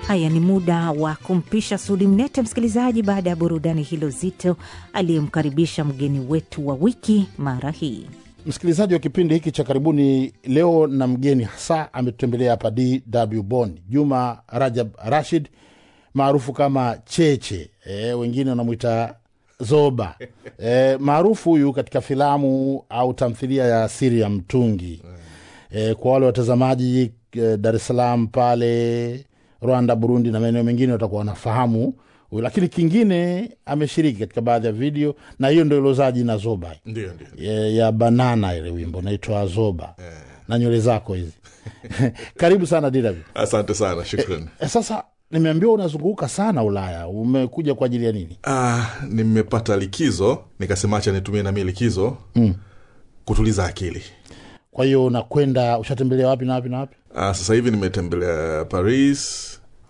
Haya, ni muda wa kumpisha Sudi Mnete, msikilizaji, baada ya burudani hilo zito, aliyemkaribisha mgeni wetu wa wiki mara hii. Msikilizaji wa kipindi hiki cha karibuni, leo na mgeni hasa ametutembelea hapa DW Bonn, Juma Rajab Rashid maarufu kama Cheche, e, wengine wanamwita Zoba e, maarufu huyu katika filamu au tamthilia ya Siri ya Mtungi. E, kwa wale watazamaji e, Dar es Salaam pale Rwanda, Burundi na maeneo mengine watakuwa wanafahamu huyu, lakini kingine ameshiriki katika baadhi ya video, na hiyo ndo ilozaa jina Zoba ndio ndio ya, ya banana ile wimbo naitwa Zoba na nywele zako hizi karibu sana DW. asante sana shukran E, sasa nimeambiwa unazunguka sana Ulaya, umekuja kwa ajili ya nini? ah, nimepata likizo nikasema acha nitumie nami likizo mm. kutuliza akili Kwa hiyo unakwenda, ushatembelea wapi na wapi na wapi? ah, sasa hivi nimetembelea paris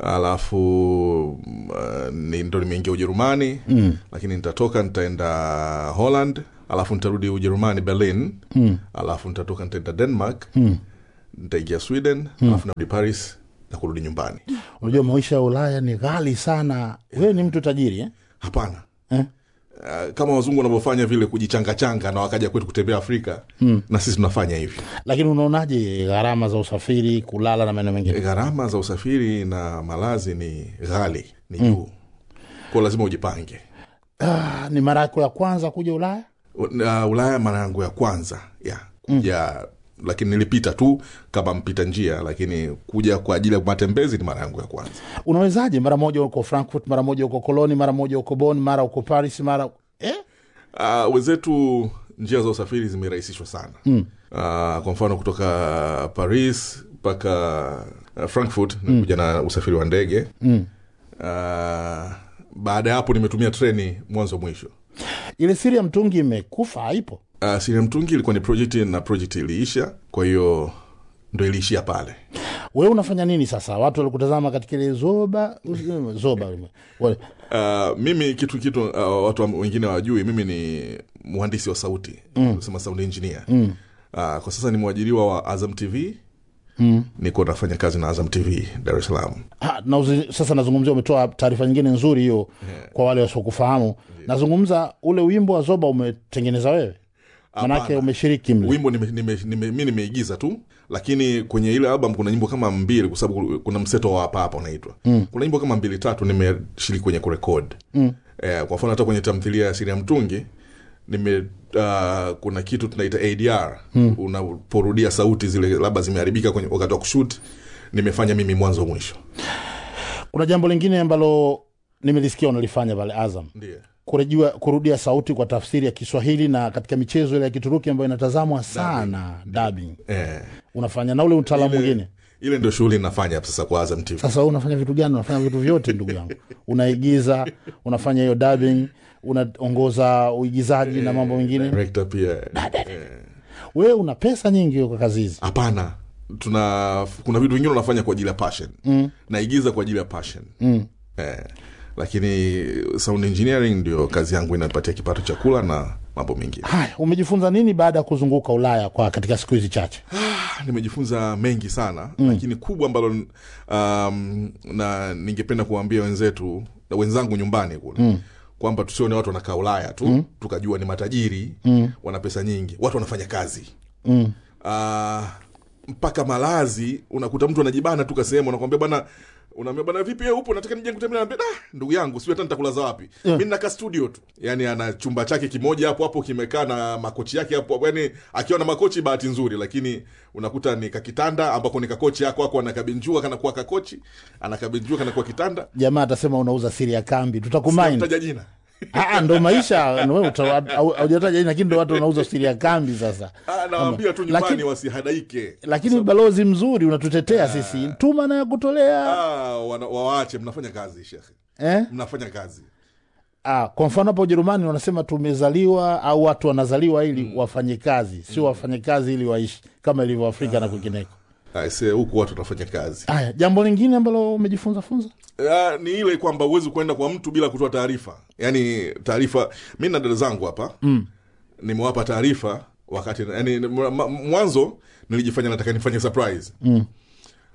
alafu uh, ni ndo nimeingia ujerumani mm. lakini nitatoka nitaenda holland alafu nitarudi ujerumani berlin mm. alafu nitatoka nitaenda denmark mm. nitaingia sweden mm. alafu narudi paris na kurudi nyumbani Unajua maisha ya Ulaya ni ghali sana. Wewe ni mtu tajiri eh? hapana Eh? Uh, kama wazungu wanavyofanya vile kujichangachanga na wakaja kwetu kutembea afrika mm. na sisi tunafanya hivyo Lakini unaonaje gharama za usafiri, kulala na maeneo mengine? gharama za usafiri na malazi ni ghali ni juu mm. kwao lazima ujipange Ah, ni mara yako ya kwanza kuja Ulaya? uh, ulaya mara yangu ya kwanza ya kuja mm. lakini nilipita tu kama mpita njia lakini kuja kwa ajili ya matembezi ni mara yangu ya kwanza Unawezaje? Mara moja uko Frankfurt, mara moja uko Koloni, mara moja uko Bonn, mara uko Paris, mara eh? uh, wenzetu njia za usafiri zimerahisishwa sana mm. uh, kwa mfano kutoka paris mpaka uh, frankfurt nimekuja na usafiri wa ndege mm. uh, baada ya hapo nimetumia treni mwanzo mwisho Ile siri ya mtungi imekufa, haipo? uh, siria mtungi ilikuwa ni project na project iliisha kwa hiyo ndo iliishia pale Wewe unafanya nini sasa? Watu walikutazama katika ile zoba zoba wale Uh, mimi kitu kitu uh, watu wa- wengine wajui mimi ni mhandisi wa sauti mm. sema sound engineer mm. uh, kwa sasa ni mwajiriwa wa azam tv mm. niko nafanya kazi na azam tv dar es salaam Ha, na uzi, sasa nazungumzia, umetoa taarifa nyingine nzuri hiyo kwa wale wasiokufahamu. Nazungumza ule wimbo wa zoba umetengeneza wewe, manake Hapana. umeshiriki mle. wimbo nime, nime, nime, mi nimeigiza tu lakini kwenye ile album kuna nyimbo kama mbili kwa sababu kuna mseto wa hapa hapa unaitwa mm. kuna nyimbo kama mbili tatu nimeshiriki kwenye kurekod mm. eh, kwa mfano hata kwenye tamthilia ya siri ya mtungi nime uh, kuna kitu tunaita adr mm. unaporudia sauti zile labda zimeharibika kwenye wakati wa kushut nimefanya mimi mwanzo mwisho Kuna jambo lingine ambalo nimelisikia unalifanya pale Azam, ndio kurejua kurudia sauti kwa tafsiri ya Kiswahili na katika michezo ile ya Kituruki ambayo inatazamwa sana dubbing, eh, unafanya na ule utaalamu ile, mwingine. ile ndio shughuli nafanya hapa sasa kwa azam tv Sasa wewe unafanya vitu gani? Unafanya vitu vyote ndugu yangu, unaigiza, unafanya hiyo dubbing, unaongoza uigizaji na mambo mengine. director pia Wewe una pesa nyingi kwa kazi hizi. hapana tuna kuna vitu vingine unafanya kwa ajili ya passion mm. naigiza kwa ajili ya passion mm. eh, lakini sound engineering ndio kazi yangu inapatia kipato cha kula na mambo mengine Haya, umejifunza nini baada ya kuzunguka Ulaya kwa katika siku hizi chache? Ah, nimejifunza mengi sana mm. lakini kubwa ambalo um, na ningependa kuwaambia wenzetu na wenzangu nyumbani kule mm kwamba tusione watu wanakaa ulaya tu mm. tukajua ni matajiri mm. wana pesa nyingi watu wanafanya kazi mm. uh, mpaka malazi unakuta mtu anajibana tu kasehemu anakwambia bana unaambia bana vipi wewe upo nataka nije kutembea naambia ah ndugu yangu sio hata nitakulaza wapi yeah. mimi naka studio tu yani ana chumba chake kimoja hapo hapo kimekaa na makochi yake hapo hapo yani akiwa na makochi bahati nzuri lakini unakuta ni kakitanda ambako ni kakochi yako ako anakabinjua kanakuwa kakochi anakabinjua kanakuwa kitanda Jamaa atasema unauza siri ya kambi, tutakumaini. taja jina Ah, ndo maisha ndo wewe uta- au- haujataja jina, lakini ndo watu wanauza siri ya kambi sasa. Ah, nawaambia tu nyumbani Lakini- wasihadaike Lakini balozi mzuri unatutetea sisi, tuma na ya kutolea ah, wana- wawaache mnafanya kazi shekhe eh? mnafanya kazi Ah, kwa mfano hapa Ujerumani wanasema tumezaliwa au watu wanazaliwa ili wafanye kazi, sio wafanye kazi ili waishi kama ilivyo Afrika na kwingineko. aise huku watu wanafanya kazi Haya, jambo lingine ambalo umejifunza funza Ah, ni ile kwamba huwezi kuenda kwa mtu bila kutoa taarifa yaani taarifa mi na dada zangu hapa mm. nimewapa taarifa wakati yani, mwanzo nilijifanya nataka nifanye surprise mm.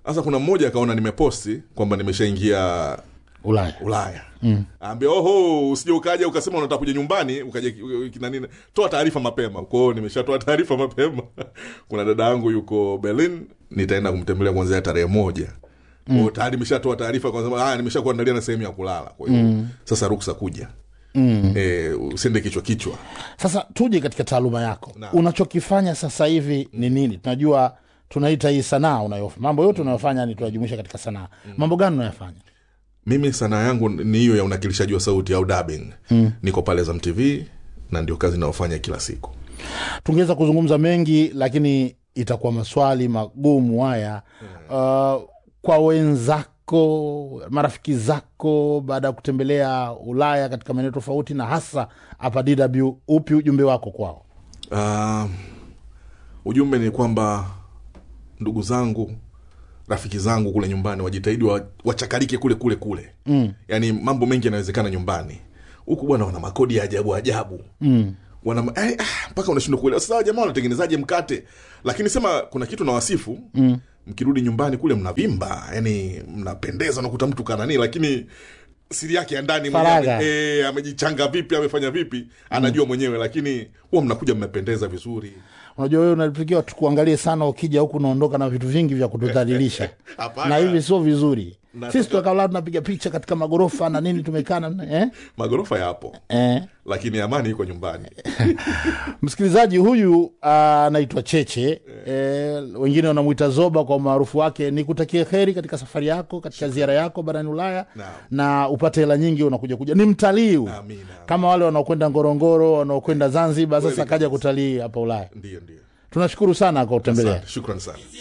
sasa kuna mmoja akaona nimeposti kwamba nimeshaingia ulaya ulaya mm. ambia oho usije ukaja ukasema unataka kuja nyumbani ukaja kinanini toa taarifa mapema kwao nimeshatoa taarifa mapema kuna dada yangu yuko berlin nitaenda kumtembelea kuanzia tarehe moja mm. tayari nimeshatoa taarifa kwa nimesha kuandalia na sehemu ya kulala kwa hiyo mm. sasa ruksa kuja mm. e, usiende kichwa kichwa sasa tuje katika taaluma yako Na. unachokifanya sasa hivi ni nini tunajua tunaita hii sanaa unayofanya mambo yote unayofanya ni tunajumuisha katika sanaa mambo gani unayofanya mimi sanaa yangu ni hiyo ya unakilishaji wa sauti au dubbing mm. niko pale Zam TV na ndio kazi inayofanya kila siku tungeweza kuzungumza mengi lakini itakuwa maswali magumu haya uh, kwa wenzako marafiki zako baada ya kutembelea ulaya katika maeneo tofauti na hasa hapa dw upi ujumbe wako kwao uh, ujumbe ni kwamba ndugu zangu rafiki zangu kule nyumbani wajitahidi wa, wachakarike kule kule kule mm. yaani mambo mengi yanawezekana nyumbani huku bwana wana makodi ya ajabu ajabu mm wana eh, ah, mpaka unashindwa kuelewa sasa jamaa wanatengenezaje mkate lakini sema kuna kitu na wasifu mm. mkirudi nyumbani kule mnavimba yani mnapendeza unakuta mtu kanani lakini siri yake ya ndani Faragha. mwenyewe eh, amejichanga vipi amefanya vipi anajua mwenyewe lakini huwa mnakuja mmependeza vizuri unajua wewe unatakiwa tukuangalie sana ukija huku unaondoka na vitu vingi vya kutudhalilisha Hapana. na hivi sio vizuri Nataka- sisi tukakaa tunapiga picha katika magorofa na nini tumekaa na- eh? magorofa yapo Eh? lakini amani iko nyumbani msikilizaji huyu anaitwa cheche eh, wengine wanamwita zoba kwa umaarufu wake ni kutakia heri katika safari yako katika ziara yako barani ulaya Naam. na upate hela nyingi unakuja kuja ni mtalii huyu. Amina. kama wale wanaokwenda ngorongoro wanaokwenda zanzibar sasa Kweli kaja kabisa. kutalii hapa ulaya ndio ndio tunashukuru sana kwa kutembelea Asante, shukran sana